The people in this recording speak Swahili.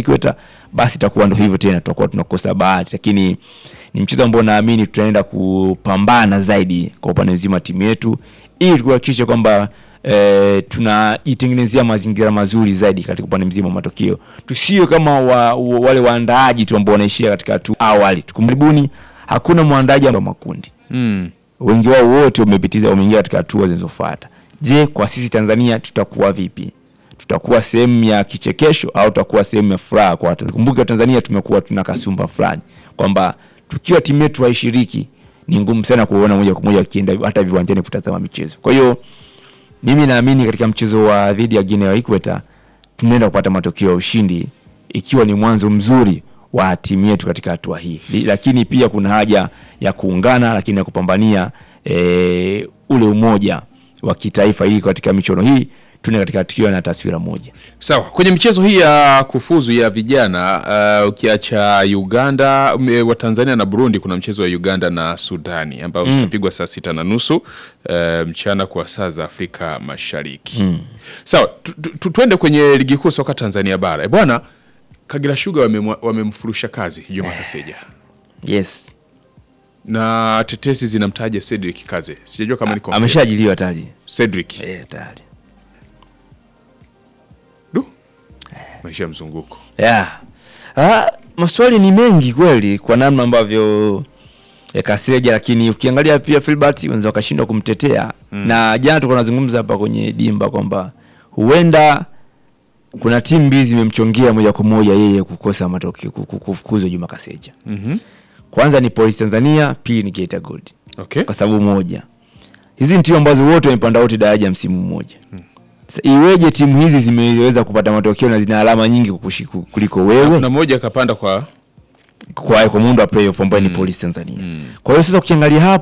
Ikweta, basi itakuwa ndo hivyo tena, tutakuwa tunakosa bahati, lakini ni mchezo ambao naamini tutaenda kupambana zaidi kwa upande mzima wa timu yetu ili kuhakikisha kwamba e, tunajitengenezea mazingira mazuri zaidi katika upande mzima wa matokeo, tusio kama wa, wa, wale waandaaji tu ambao wanaishia katika tu awali. Tukumribuni, hakuna mwandaaji wa makundi Mm. wengi wao wote wamepitiza wameingia katika hatua zinazofuata. Je, kwa sisi Tanzania tutakuwa vipi? Tutakuwa sehemu ya kichekesho au tutakuwa sehemu ya furaha kwa watu? Kumbuke Tanzania tumekuwa tuna kasumba fulani kwamba tukiwa timu yetu haishiriki ni ngumu sana kuona moja kwa moja wakienda hata viwanjani kutazama michezo. Kwa hiyo mimi naamini katika mchezo wa dhidi ya Guinea ya Ikweta tunaenda kupata matokeo ya ushindi ikiwa ni mwanzo mzuri wa timu yetu katika hatua hii, Li- lakini pia kuna haja ya kuungana, lakini ya kupambania e, ule umoja wa kitaifa ili katika michuano hii tuende katika tukio na taswira moja. Sawa, kwenye michezo hii ya kufuzu ya vijana uh, ukiacha Uganda m- wa Tanzania na Burundi, kuna mchezo wa Uganda na Sudani ambao utapigwa saa sita na nusu uh, mchana kwa saa za Afrika Mashariki. Sawa, tu- tu- tu- tuende kwenye ligi kuu soka Tanzania bara. E bwana, Kagera Sugar wamemwa- wamemfurusha kazi Juma Kaseja Yes, na tetesi zinamtaja Cedric Kaze. Sijajua kama ni confirmed. ameshaajiliwa tayari. Cedric. Eh, tayari. Du. Maisha ya mzunguko. Yeah. Ah, maswali ni mengi kweli kwa namna ambavyo ya Kaseja, lakini ukiangalia pia Filbert wenza wakashindwa kumtetea na jana tulikuwa tunazungumza hapa kwenye dimba kwamba huenda kuna timu mbili zimemchongea moja kwa moja yeye kukosa matokeo ku- ku- kufukuzwa Juma Kaseja. Mhm. Kwanza ni Police Tanzania, pili ni Geita Gold Okay. kwa sababu moja, hizi ni timu ambazo wote wamepanda wote daraja msimu mmoja. Sasa iweje timu hizi zimeweza kupata matokeo na zina alama nyingi kukushi- kuliko wewe? Na mmoja akapanda kwa kwa, kwa muundo wa playoff ambayo ni Police Tanzania. Kwa hiyo sasa ukiangalia hapo